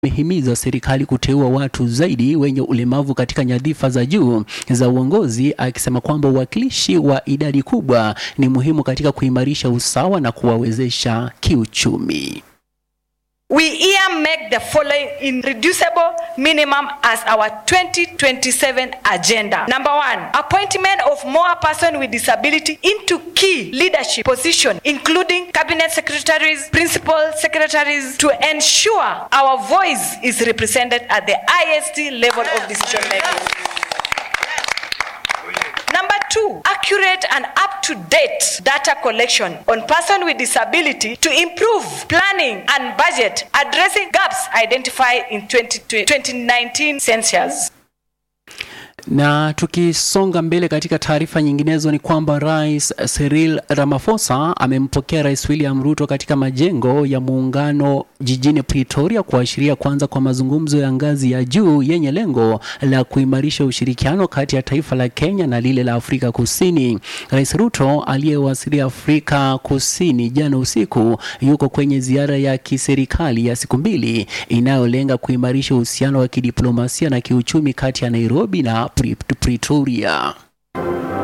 amehimiza serikali kuteua watu zaidi wenye ulemavu katika nyadhifa za juu za uongozi, akisema kwamba uwakilishi wa idadi kubwa ni muhimu katika kuimarisha usawa na kuwawezesha kiuchumi. We here make the following irreducible minimum as our 2027 agenda. Number one, appointment of more persons with disability into key leadership positions, including cabinet secretaries, principal secretaries, to ensure our voice is represented at the highest level of decision making. Number two, accurate and up-to-date data collection on person with disability to improve planning and budget, addressing gaps identified in 20, 2019 census. Na tukisonga mbele katika taarifa nyinginezo ni kwamba Rais Cyril Ramaphosa amempokea Rais William Ruto katika majengo ya muungano jijini Pretoria kuashiria kuanza kwa mazungumzo ya ngazi ya juu yenye lengo la kuimarisha ushirikiano kati ya taifa la Kenya na lile la Afrika Kusini. Rais Ruto aliyewasili Afrika Kusini jana usiku yuko kwenye ziara ya kiserikali ya siku mbili inayolenga kuimarisha uhusiano wa kidiplomasia na kiuchumi kati ya Nairobi na Pretoria.